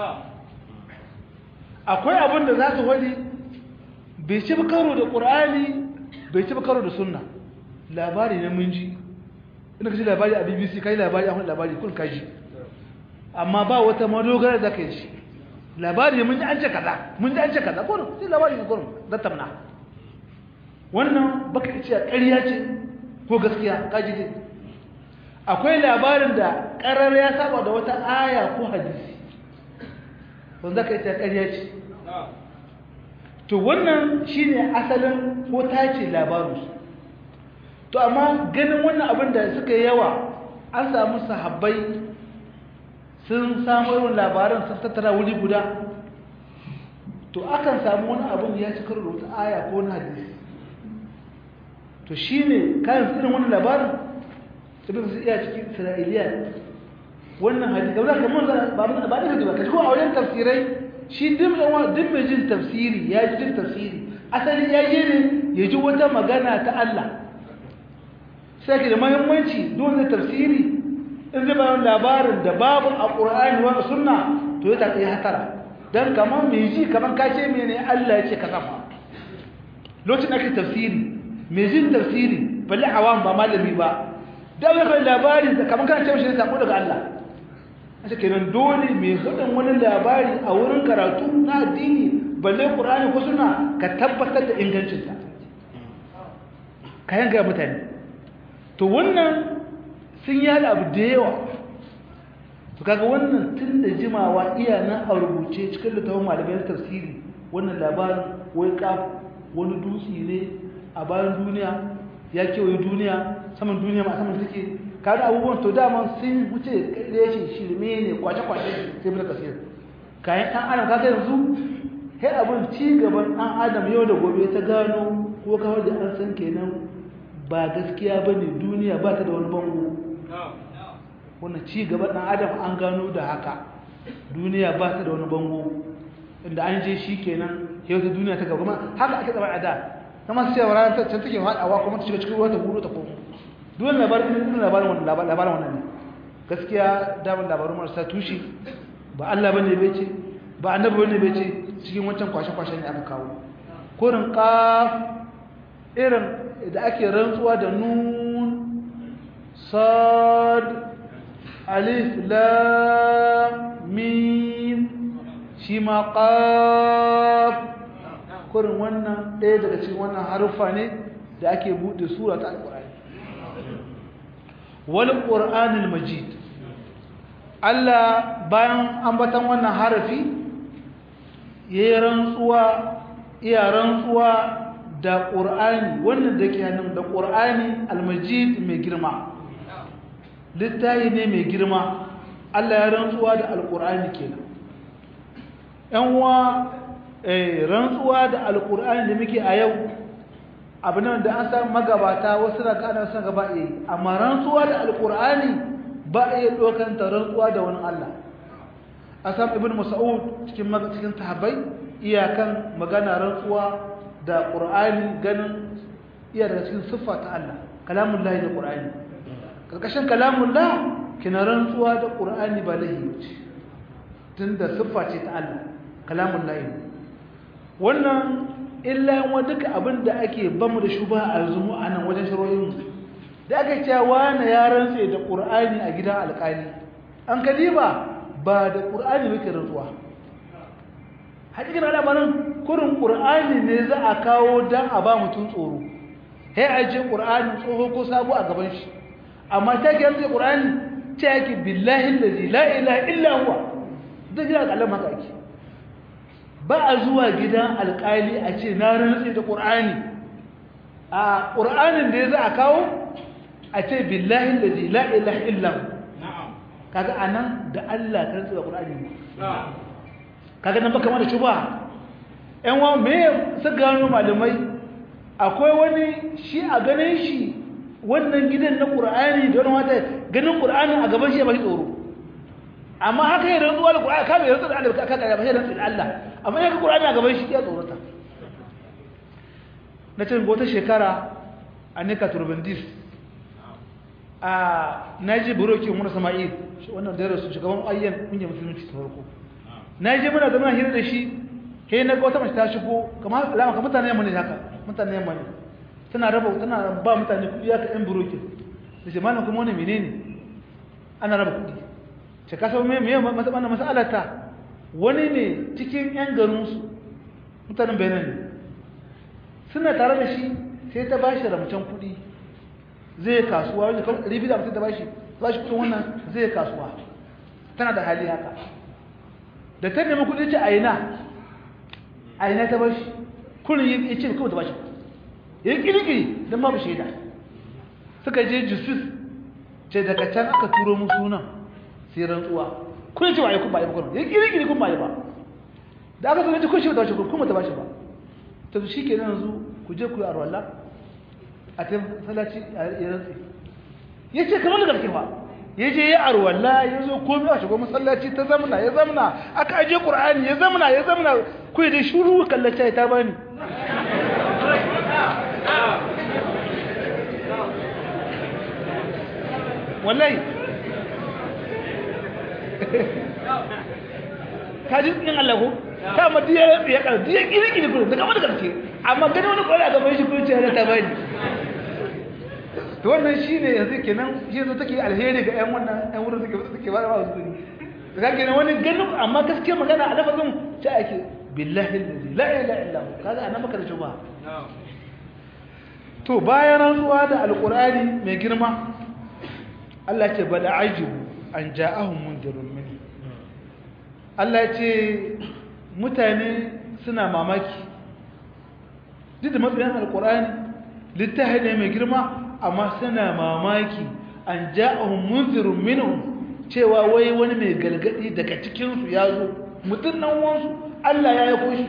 akwai abin da za su wani bai ci karo da ƙur'ani bai ci karo da sunna labari ne mun ji ina ka ci labari a bbc ka yi labari a wani labari kun kaji amma ba wata madogara da ka yi shi labari mun ji an ce kaza mun ji an ce kaza kurin sai labari ne kurin zattamna wannan baka ce a ƙarya ce ko gaskiya kaji ne akwai labarin da ƙarar ya saba da wata aya ko hadisi wanda ka ce ƙarya ce to wannan shine asalin ko tace labarinsu to amma ganin wannan abin da suka yi yawa an samu sahabbai sun samu irin labaran sun tattara wuri guda to akan samu wani abin ya ci karo da wata aya ko wani hadisi to shine kayan irin wani labarin sai su iya cikin isra'iliya wannan hadisi ga zaka mun ba mun ba da ba kaji ko a wajen tafsirai shi dim dim mai jin tafsiri ya ji jin tafsiri asali ya yi ne ya ji wata magana ta Allah sai ke da muhimmanci dole tafsiri in zai bayan labarin da babu a ƙur'ani wa sunna to ya tafi hatara dan kamar mai ji kamar ka ce mene Allah ya ce ka sama lokacin ake tafsiri mai jin tafsiri balle awam ba malami ba da wani labari da kamar kana ce mishi ne sako daga Allah ake kenan dole mai hudun wani labari a wurin karatu na addini balle ƙur'ani ko sunna ka tabbatar da ingancinta ka yanka mutane to wannan sun yi abu da yawa to kaga wannan tun da jimawa iya nan a rubuce cikin littafin malamai tafsiri wannan labarin wai kaf wani dutse ne a bayan duniya ya kewaye duniya saman duniya ma saman take kada abubuwan to dama sun wuce reshe shirme ne kwace-kwace sai bin kasir kayan ɗan adam kaga yanzu sai abin ci gaban ɗan adam yau da gobe ta gano ko kawar da an san kenan ba gaskiya ba ne duniya ba ta da wani bango wannan ci gaban ɗan adam an gano da haka duniya ba ta da wani bango inda an je shi kenan yau ta duniya ta gaba haka ake zama a da na masu cewa ranar can take haɗawa kuma ta shiga cikin ruwa ta buru ta komo duk labarin din labarin wannan labarin wannan ne gaskiya damar labarun marasa tushe ba Allah bane bai ce ba annabi bane bai ce cikin wancan kwashe-kwashe ne aka kawo kurin qaf irin da ake rantsuwa da nun sad alif lam mim shi ma qaf kurin wannan ɗaya daga cikin wannan haruffa ne da ake buɗe sura ta alƙur'ani wal qur'anil majid Allah bayan ambatan wannan harafi yayin rantsuwa iya rantsuwa da qur'ani wannan dake hannun da qur'ani al-majid mai girma littafi ne mai girma Allah ya rantsuwa da al-qur'ani kenan yan uwa eh rantsuwa da al-qur'ani da muke a yau abu nan da an san magabata wasu da kana san gaba eh amma rantsuwa da alqur'ani ba a iya dokan ta rantsuwa da wani Allah asam ibn mas'ud cikin cikin sahabbai iyakan magana rantsuwa da qur'ani ganin iya daga cikin siffa ta Allah kalamullahi da qur'ani karkashin kalamullah kina rantsuwa da qur'ani ba lahi ce tunda siffa ce ta Allah kalamullahi wannan illa yan duka abin da ake bamu da shuba a zumu a nan wajen shiroyin da aka cewa na ya rantse da ƙur'ani a gidan alƙali an kadiba ba da ƙur'ani muke rantsuwa hakikin al'amarin kurin ƙur'ani ne za a kawo don a ba mutum tsoro sai a je ƙur'ani tsoho ko sabo a gaban shi amma ta ke rantse ƙur'ani ta yake billahi lazi la ilaha illa huwa duk gidan alƙalan haka ake ba a zuwa gidan alƙali a ce na rantsi da ƙur'ani a ƙur'anin da ya za a kawo a ce billahi da la ilaha illahu kaga a nan da Allah ka rantsi da ƙur'ani ne kaga nan baka mada shuba ‘yan wa me su gano malamai akwai wani shi a ganin shi wannan gidan na ƙur'ani da wani wata ganin ƙur'anin a gaban shi ya baki tsoro amma haka yi rantsuwa da ƙur'ani kame rantsuwa da Allah ka kaga ba sai rantsuwa da Allah amma yaka ƙur'ani a gaban shi ya tsorata na ce wata shekara a nika turbandis a naji buroki umar sama'il wannan da rasu shugaban ayyan kungiyar musulunci ta farko naji muna zama hira da shi he na ga wata mace ta shigo kamar alama kamar mutane yamma ne haka mutane yamma ne tana raba tana ba mutane kuɗi haka yan buroki da ce malam kuma wani menene ana raba kuɗi ce kasa me me wannan mas'alata wani ne cikin yan garinsu mutanen benin ne suna tare da shi sai ta bashi ramcen kuɗi zai kasuwa wanda kan ribi da mutum ta bashi ba shi kuɗin wannan zai kasuwa tana da hali haka da ta nemi kuɗi ce aina aina ta bashi kullum ya ce kawai ta bashi ya yi ƙirƙiri don babu shaida suka je jusus ce daga can aka turo musu nan sai rantsuwa kun ce ba yi kun ba yi ba kun ya ƙirƙiri kun ba yi ba da aka zo ce kun shi ba ta bashi kuma ta bashi ba ta su shi ke nan yanzu ku je ku yi arwallah a ta salaci ya rantsi ya ce kamar da gaske ba ya je ya arwalla ya zo komi a shigo masallaci ta zamna ya zamna aka aje qur'ani ya zamna ya zamna ku da shuru kallace ta bani wallahi ka ji in Allah ko ta ma diya ya ka diya kiri kiri ko da kamar da gaske amma gani wani kwari a gaban shi ko ce ta bani to wannan shine yanzu kenan shi yanzu take alheri ga ƴan wannan ƴan wurin suke suke ba ba su ne ga kenan wani ganin amma gaskiya magana a lafazin ta ake billahi allazi la ilaha illa hu kaga anan maka da shubha to bayan rantsuwa da alqur'ani mai girma Allah ce bal ajibu an ja'ahum mundirun min Allah ce mutane suna mamaki duk da matsayin alqur'ani littafi ne mai girma amma suna mamaki an ja'ahum munzirun minhum cewa wai wani mai galgadi daga cikin su ya zo mutun nan wansu Allah ya yi koshi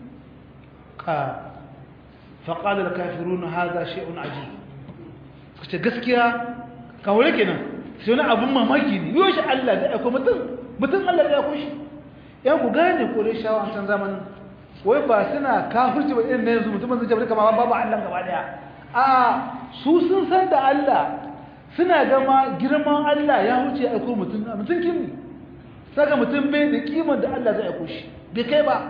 ka faqala al-kafiruna hadha shay'un ajib kace gaskiya kawai kenan sai wani abun mamaki ne yoshi Allah zai aiko mutum mutum Allah zai aiko shi yan ku gane kore shawa a can zamanin wai ba suna kafirci ba irin na yanzu mutum zai jabar kama babu Allah gaba daya a su sun san da Allah suna gama girman Allah ya wuce aiko mutum mutum kin ne saka mutum bai da kiman da Allah zai aiko shi bai kai ba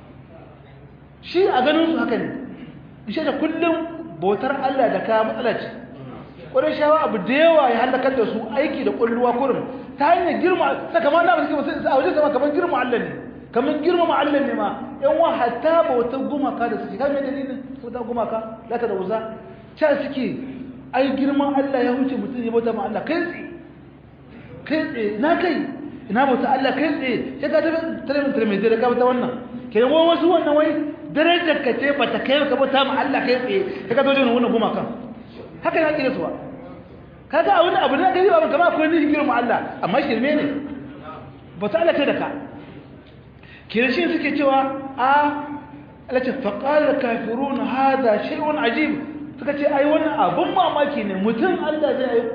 shi a ganin su haka ne ishe da kullum bautar Allah da ka matsala ce ƙwarar shawa abu da yawa ya halakar da su aiki da ƙwalluwa kurin ta hanyar girma ta kama na masu kima a wajen sama kamar girma Allah ne kamar girma ma Allah ne ma yan wa hatta ba wata gumaka da suke kamar dalilin wata gumaka lata da wuza ca suke ai girman Allah ya wuce mutum ya bauta ma Allah kai tsaye kai tsaye na kai ina bauta Allah kai tsaye ya ka tafi talamin talamin da ka bauta wannan kenan wai wasu wannan wai darajar ka ce ba ta kai ka bauta ma Allah kai tsaye ya ka zo jin wannan gumaka haka ne ake rasuwa kaga a wani abu da gari ba kamar akwai nihin girma Allah amma shirme ne ba ta Allah ce da ka kirshin suke cewa a alace faqala kafirun hada shay'un ajib suka ce ai wannan abun mamaki ne mutum Allah zai yi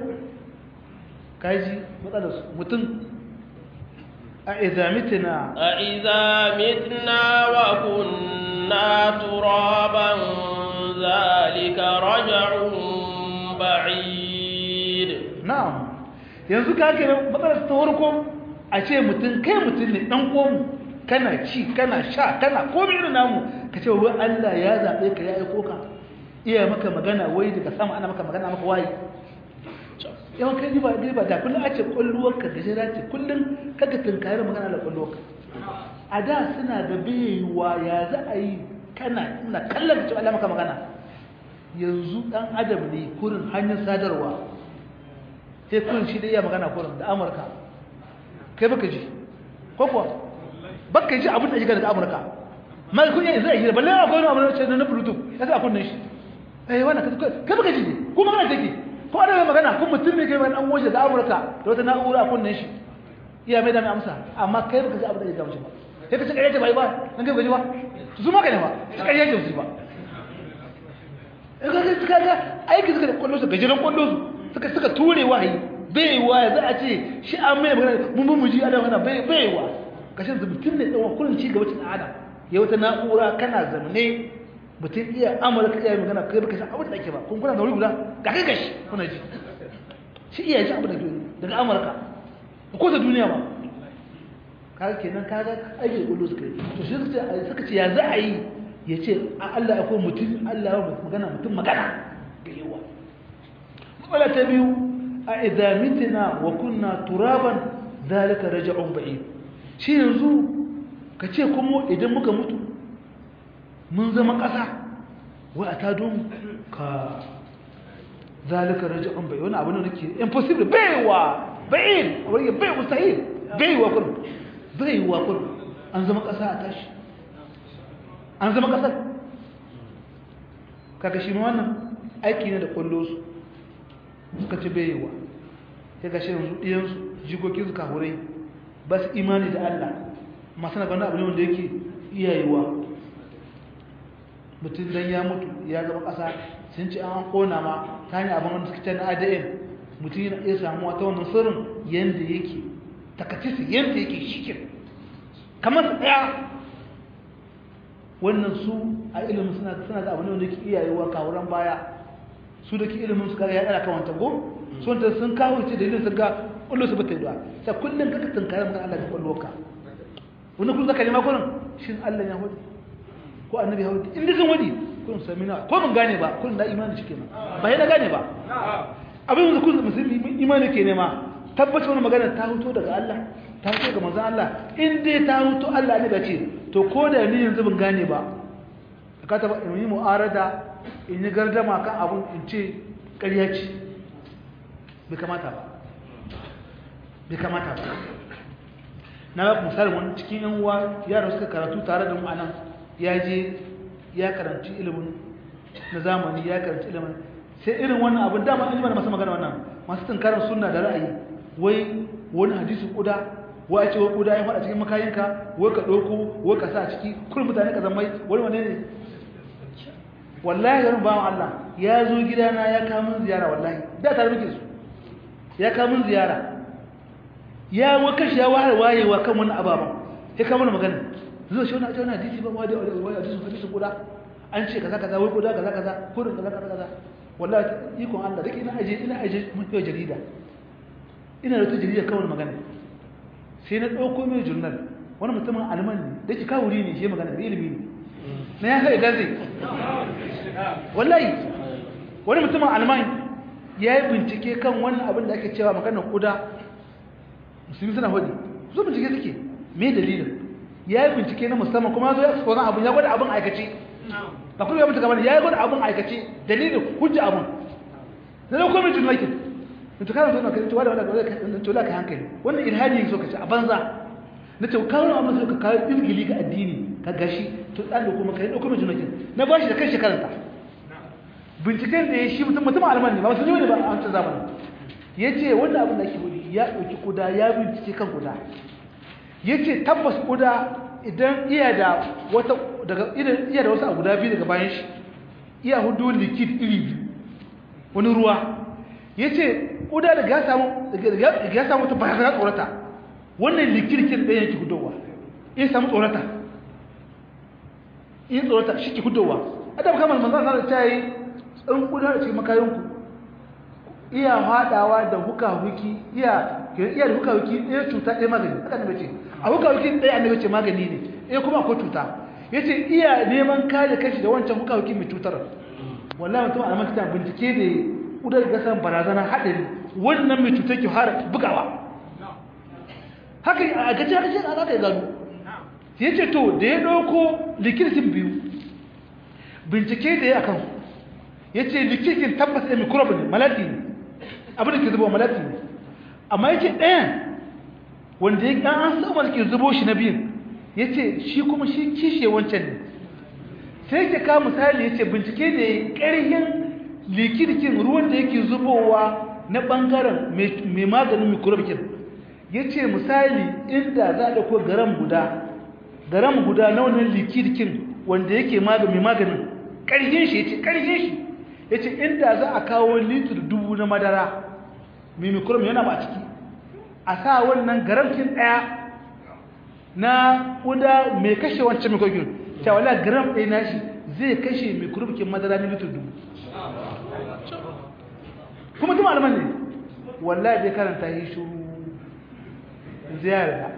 kaji matsalar su mutum a idza mitna a idza mitna wa kunna turaban zalika raj'un ba'id na'am yanzu ka ke matsalar ta farko a ce mutum kai mutum ne dan komu kana ci kana sha kana komai irin namu ka ce wai Allah ya zabe ka ya aiko ka iya maka magana wai daga sama ana maka magana maka wayi yawan kai riba riba da kullum a ce kulluwarka gajera ce kullum kaga tunkayar magana da kulluwarka a da suna da baiwa ya za a yi kana ina kallon cewa Allah maka magana yanzu dan adam ne kurin hanyar sadarwa sai kurin shi da iya magana kurin da amurka kai baka ji ko kuwa baka ji abin da shiga daga amurka mai kun yanzu a yi balle akwai wani abu na bluetooth ya sa kunnan shi eh wannan kai baka ji ne ko magana take ko ana magana kun mutum ne kai mai dan waje da amurka da wata na'ura a kunnan shi iya mai da mai amsa amma kai baka ji abin da ya gamshi ba sai ka ci ƙarya ce bai ba nan kai gaji ba su ma ka ne ba su ƙarya ce su ba kaga kaga aiki suka da kwallo su gajeren kwallo su suka suka ture wahayi bai wa za a ce shi an mai magana mun mun muji adam ana bai bai wa kashin su mutum ne tsawon kullun ci gaba cikin adam ya wata na'ura kana zamane mutum iya amurka iya magana kai baka san abin da ake ba kun kuna da wuri guda ga kai gashi kuna ji shi iya ji abin da ke daga amurka ko ta duniya ba kaga kenan kaga aiki da kwallo suka yi to shi suka ce ya za a yi ya ce Allah akwai mutum Allah ya magana mutum magana ga yawa matsala ta biyu a idamitina wa kunna turaban zalika raja'un ba'id shi yanzu ka ce kuma idan muka mutu mun zama ƙasa wa a ta don ka zalika raja'un ba'id wani abu ne nake impossible baiwa ba'id wani bai mustahil baiwa kun baiwa kun an zama ƙasa a tashi an zama kasar kaga shi wannan aiki ne da kwallo su suka ci bayewa ya ga shirin ɗiyansu jikokin su kahurai ba su imani da Allah masu na ganda abu ne wanda yake iyayewa mutum don ya mutu ya zama ƙasa sun ce an kona ma ta hanyar abin wanda suke can adn mutum yana iya samuwa ta wannan sirrin yadda yake takatisi yadda yake shikin kamar su ɗaya wannan su a ilimin suna suna da abin da ke iyayewa kawuran baya su da ke ilimin su kaga ya dara kawanta go su wanda sun kawo ce dalilin sun ga kullu su bata yi ta kullun kaka tunkare maka Allah da kullu ka wannan kullu zaka nema kullun shin Allah ya hudu ko annabi ya hudu inda sun wadi kullun sami na ko mun gane ba kullun da imani shi kenan ba yana gane ba abin da kullun musulmi imani ke nema tabbata wannan magana ta huto daga Allah ta huto daga manzon Allah in dai ta huto Allah ne da ce to ko da ni yanzu ban gane ba ka taba in yi mu'arada in yi gardama kan abun in ce ƙarya ce bai kamata ba bai kamata ba na ba misali wani cikin yan uwa yara suka karatu tare da mu anan ya je ya karanci ilimin na zamani ya karanci ilimin sai irin wannan abin dama an yi mana masu magana wannan masu tunkarar sunna da ra'ayi wai wani hadisi kuda wai a ce wai kuda ya faɗa cikin makayinka wai ka ɗauko wai ka sa ciki kullum mutane ka zammai wani wane ne wallahi garin bawan Allah ya zo gidana ya kamun ziyara wallahi da tare muke su ya kamun ziyara ya wakashi ya wahar wayewa kan wannan ababen ya kama magana zuwa shi wani ajiyar hadisi ba wani hadisun hadisun kuda an ce kaza kaza wai kuda kaza kaza kurin kaza kaza kaza wallahi ikon Allah dake ina aje ina aje mun yau jarida ina da ta jarida kawai magana sai na dauko mai journal wani mutumin alman ne dake kawuri ne shi magana da ilimi ne na ya kai gazi wallahi wani mutumin alman ya yi bincike kan wannan abin da ake cewa maganar kuda musulmi suna hudu su bincike suke me dalilin ya yi bincike na musamman kuma zo ya tsoron abin ya gwada abin aikace ba kuma ya mutu ya yi gwada abin aikace dalilin hujja abin na da komai tunakin da ta kana zuwa kan cewa da wadda tola ka hankali wannan ilhadi so ka ci a banza na ce kawo abin so ka kawo izgili ga addini ka gashi to dan da kuma kai dauko mai tunakin na ba shi da kan shekaranta binciken da ya shi mutum mutum alman ne ba su ne ba a wancan zamanin ya ce wannan abin da ake hudu ya ɗauki kuda ya bincike kan kuda ya ce tabbas kuda idan iya da wata daga iya da wasu a guda biyu daga bayan shi iya hudu likid iri biyu wani ruwa ya ce kuda daga ya samu daga ya samu ta bayan tsorata wannan likid kin ɗaya yake hudowa iya samu tsorata iya tsorata shi ke hudowa adam kamar manzan sa ta yi ɗan kuda da cikin makayanku iya haɗawa da huka-huki iya iya da huka-huki ɗaya cuta ɗaya magani haka ne ce a huka-huki ɗaya annabi ce magani ne ɗaya kuma akwai cuta ya ce iya neman kare kashi da wancan huka-huki mai cutar wallahi mutum a makita bincike da ƙudar gasar barazana haɗari wannan mai cutar ke har bugawa haka a gaci haka ce ana ya gano ya ce to da ya ɗauko likirkin biyu bincike da ya akan ya ce likirkin tabbas ɗaya mikrobi ne malati ne abin da ke zubo malati ne amma yake ɗayan wanda ya ɗan an samu ke zubo shi na biyun ya ce shi kuma shi kishe wancan ne sai ke kawo misali ya ce bincike da ya ƙarhin likirkin ruwan da yake zubowa na ɓangaren mai maganin mikrobikin ya ce misali inda za a ɗauko garam guda garam guda na wannan likirkin wanda yake mai maganin ƙarhin shi ya ce ƙarhin shi ya ce inda za a kawo litir dubu na madara mai mikrobi yana ba ciki a sa wannan garamkin ɗaya na ƙuda mai kashe wancan mikrobin ta wala garam ɗaya na shi zai kashe mikrobikin madara na litir dubu kuma tuma alaman ne wallahi zai karanta yi shuru ziyara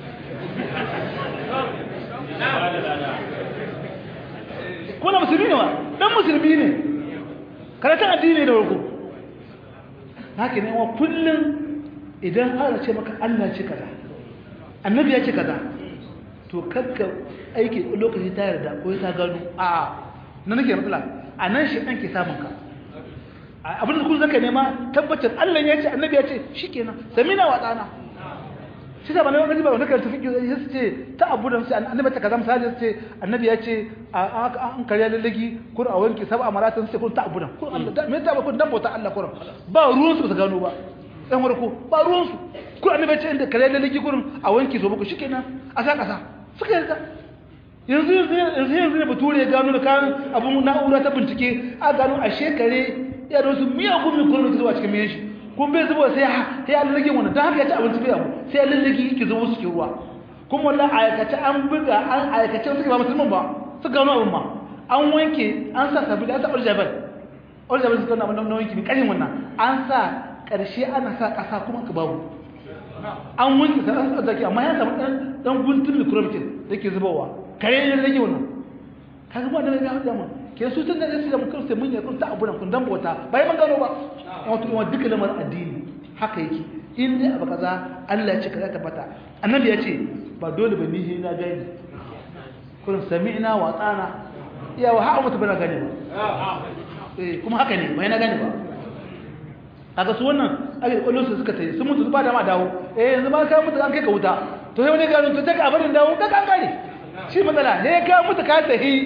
kuna musulmi ne wa ɗan musulmi ne karatun addini da warko haka ne wa kullum idan ana ce maka Allah ce kaza annabi ya ce kaza to kakka aiki lokaci ta yarda ko ta gano a na nake matsala a nan shi ɗan ke samun ka abin da kun zaka nema tabbacin Allah ya ce annabi ya ce shikenan samina wa tsana shi da bana wani ba wanda kan tafi ya ce ta abu da sai annabi ta kaza misali ce annabi ya ce an karya lallagi kur a wanki sab'a maratan sai kun ta abu da kun Allah me ta ba kun dan bauta Allah kurin ba ruwan su ba gano ba dan warko ba ruwan su kun annabi ya ce inda karya lallagi kurin a wanki so muku shikenan a sa kasa suka yarda yanzu yanzu yanzu ne bature ya gano da kan abun na'ura ta bincike a gano a shekare ya da wasu miyagun mikrobi zuwa cikin miyan shi kun bai zuba sai ya lallage wannan don haka ya ci abinci bai abu sai ya lallage yake zubo cikin ruwa kuma wannan aikace an buga an aikace suke ba musulman ba su gano abin ma an wanke an sa sabili an sa oljabal oljabal su gano abin na wanke mai ƙarin wannan an sa ƙarshe ana sa ƙasa kuma ka babu an wanke sa an sa zaki amma ya samu ɗan ɗan guntun mikrobikin da ke zubowa kare ya lallage wannan kaga ba da ya hujja mun ke su tun da su da mun sai mun yi kun ta abu nan kun dan bauta bai man gano ba wato wa duka lamar addini haka yake in dai abu kaza Allah ya ce kaza tabbata annabi ya ce ba dole ba ni na gani kun sami'na wa tsana iya wa ha'a mutu bana gani ba eh kuma haka ne bai na gani ba kaga su wannan ake kwallo su suka tayi sun mutu ba da ma dawo eh yanzu ma ka mutu an kai ka wuta to sai wani gano to ta ka barin dawo ka kan gane shi matsala ne ka mutu ka tahi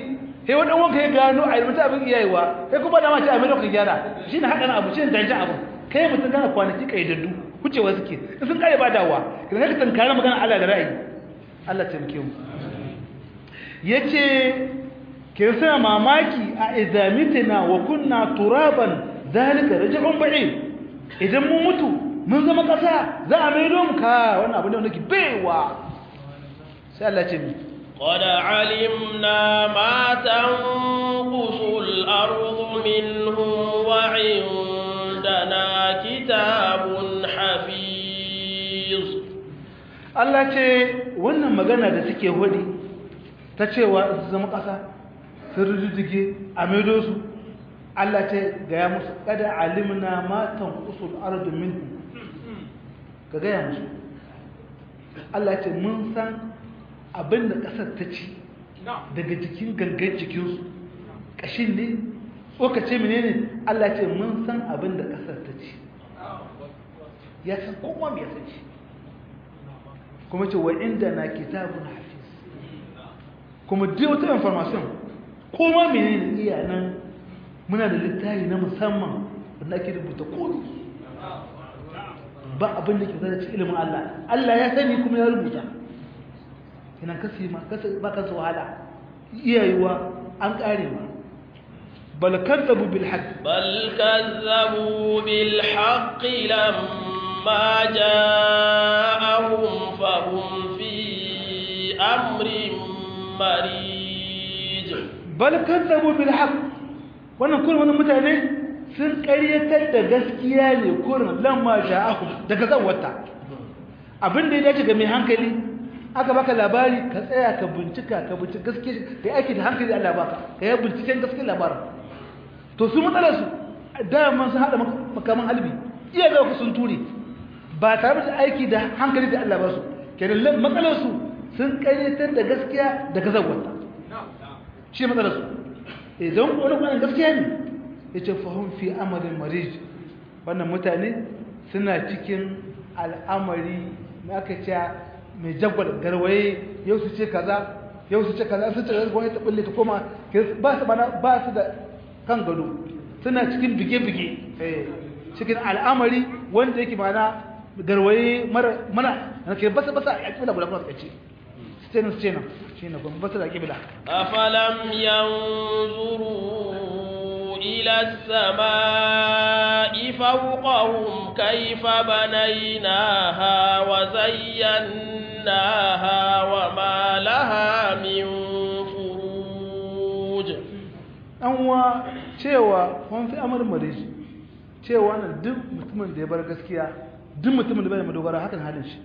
sai wani wanka ya gano a ilmanta abin iyayewa sai kuma da mace abin da ka gyara shi ne haɗa abu shi ne danja abu kai mutum gana kwanaki ƙaidaddu wucewa suke in sun kare ba dawa idan ka tankara magana Allah da ra'ayi Allah taimake mu yace ke sa mamaki a idamitina wa kunna turaban zalika raj'un ba'id idan mu mutu mun zama kasa za a maido mu ka wannan abu ne wanda ke baiwa sai Allah ce mi قد علمنا ما تنقص الأرض منهم وعندنا كتاب حفيظ Allah ce wannan magana da suke hudi ta cewa su zama ƙasa sun rujujjuge a maido su Allah ce gaya musu kada alimna matan usul ardu minhu ka gaya musu Allah ce mun san abin da ƙasar ta ci daga jikin gangan jikinsu ƙashin ne tsokace menene Allah ce mun san abin da ƙasar ta ci ya san kuma mai san shi kuma ce wa inda na kitabun hafiz kuma duk wata information kuma menene iya nan muna da littafi na musamman wanda ake rubuta komi ba abin da ke zara ci ilimin Allah Allah ya sani kuma ya rubuta ina kasi ma ba kansu wahala iyayewa an kare ma bal kadzabu bil haqq بل كذبوا بالحق لما جاءهم فهم في أمر مريج bal kadzabu bil haqq wannan kullum wannan mutane sun ƙaryatar da gaskiya ne kurin lamma ja'ahum daga zawata abin da ya dace ga mai hankali aka baka labari ka tsaya ka bincika ka bincika gaskiya da aiki da hankali Allah baka ka yi binciken gaskiyar labarin to su matsalar su daman sun haɗa makaman halbi iya ga ku sun ture ba tare da aiki da hankali da Allah ba su kenan matsalar su sun ƙaryatar da gaskiya daga zawata shi matsalar su idan wani kwanan gaskiya ne ya ce fahim fi amarin marij wannan mutane suna cikin al'amari na aka ce mai jagwal garwaye yau su ce kaza yau su ce kaza su ce kaza gwamnati ta bulle ta koma ba su bana ba su da kan gado suna cikin bige-bige cikin al'amari wanda yake mana garwaye mana na ke basa basa a ƙibla guda kuma suka ce su ce nan su ce nan shi ne kuma basa da ƙibla أفلم ينظروا إلى السماء فوقهم كيف بنيناها وزيناها وما لها من فروج anwa cewa kun fi amar marishi cewa nan duk mutumin da ya bar gaskiya duk mutumin da bai da madogara hakan halin shi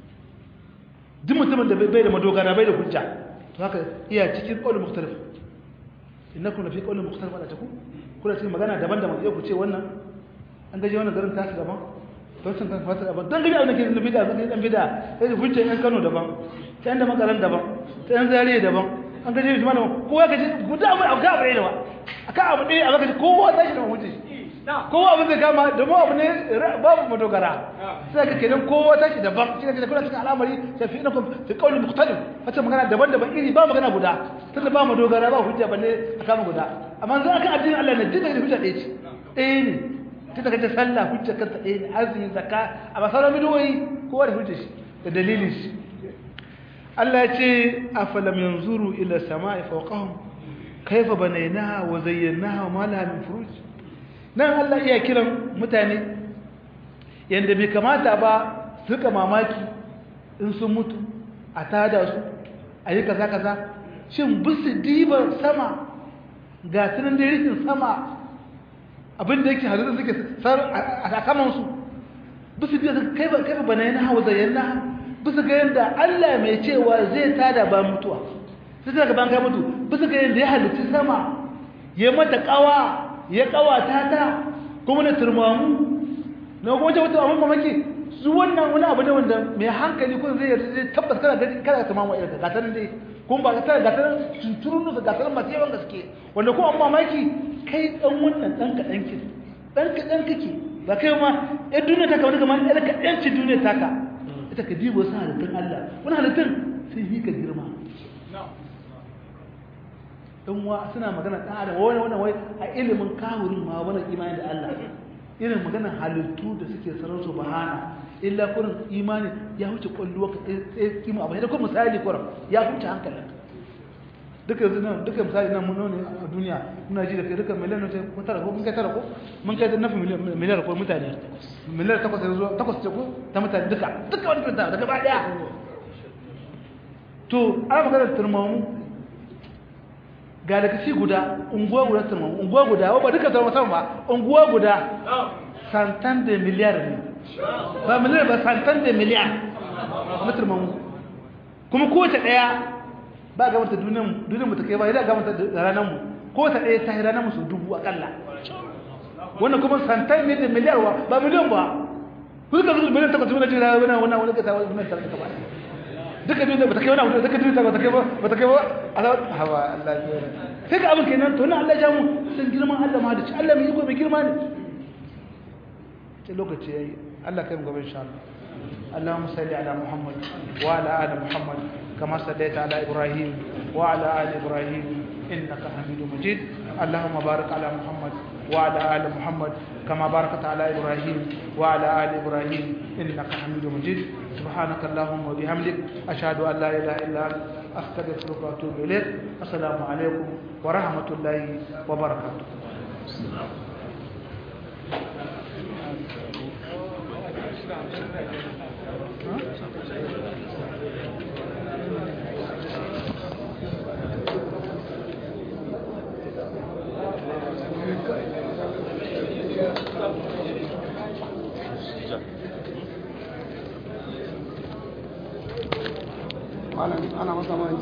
duk mutumin da bai da madogara bai da hujja to haka iya cikin qaul mukhtalif innakum lafi qaul mukhtalif ala taku kuna cikin magana daban-daban yau ku ce wannan an gaje wannan garin tasu daban don sun kan fata daban don gaji abin da ke da bid'a zaka dan bid'a sai da hujja yan Kano daban sai an da makaran daban sai an zariya daban an gaje shi mana kowa gaje guda abu abu abu ne ba akan abu ne a zaka ji kowa tashi da hujja kowa abin da kama da mu abu ne babu madogara sai ka kenan kowa tashi daban shi ne kuna cikin al'amari sai fi inakum fi qawli mukhtalif wata magana daban-daban iri ba magana guda tunda ba madogara ba hujja balle a kama guda amma zan aka addinin Allah ne dinga hujja ɗaya ce ɗaya ne tunda kace sallah hujja kanta ɗaya ne azumi zakka amma sauran bidoyi kowa da hujja shi da dalilin shi Allah ya ce afalam yanzuru ila sama'i fawqahum kayfa banaynaha wa zayyanaha ma laha min furuj nan Allah iya kiran mutane yanda bai kamata ba su ka mamaki in sun mutu a tada su a yi kaza kaza shin bisu diban sama ga tunan da rikin sama abinda yake halittar suke a sakamansu bisu diban kai ba bana yana hawa zayyana bisu ga yadda Allah mai cewa zai tada ba mutuwa sai daga ban kai mutu bisu ga yadda ya halitta sama ya mata kawa ya kawata ta kuma na turmamu na kuma wata wata abin mamaki su wannan wani abu ne wanda mai hankali kun zai zai tabbas kana gani kana ta mamu irin gata nan dai kun ba ta gata nan tunturun da gata nan masu yawan gaske wanda kuma an mamaki kai dan wannan dan ka dan ki dan ka dan kake ba kai ma ya duniya ta kamar kamar ɗan ka ɗan ci duniya ta ka ita ka dibo sa halittun Allah wani halittun sai yi ka girma in wa suna magana dan adam wani wani wai a ilimin kahurin ma wani imani da Allah irin magana halittu da suke sarar su bahana illa kurin imani ya huce kwallo ka tsaye kima abu da kuma misali kurin ya huce hankalin duka yanzu nan duka misali nan mun ne a duniya muna ji da kai duka miliyan ne ko tara ko mun kai tara ko mun kai nafi miliyan ko mutane miliyan takwas yanzu takwas ce ko ta mutane duka duka wani mutane daga ba daya to ana magana turmamu ga daga ci guda unguwa guda turmamu unguwa guda ba duka turmamu sama ba unguwa guda santan da miliyar ne ba miliyar ba santan da miliyar na turmamu kuma kowace daya ba ga mata duniyar duniyar mu ta kai ba idan ga mata ranar mu kowace daya ta yi ranar mu su dubu akalla wannan kuma santan ne da miliyar wa ba miliyan ba kuka zuwa miliyan takwas miliyan jira wani wani wani kasa wani miliyan takwas ba duka duniya ba ta kai wani abu duka duniya ba ta kai ba ba ta kai ba hawa Allah ya sai ka abin kenan to na Allah ya mu san girman Allah ma da ci Allah mai iko mai girma ne sai lokaci yayi Allah kai mu gaba insha Allah اللهم صل على محمد وعلى ال محمد كما صليت على ابراهيم وعلى ال ابراهيم انك حميد مجيد اللهم بارك على محمد وعلى ال محمد كما باركت على ابراهيم وعلى ال ابراهيم انك حميد مجيد سبحانك اللهم وبحمدك اشهد ان لا اله الا انت استغفرك واتوب اليك السلام عليكم ورحمه الله وبركاته ana masa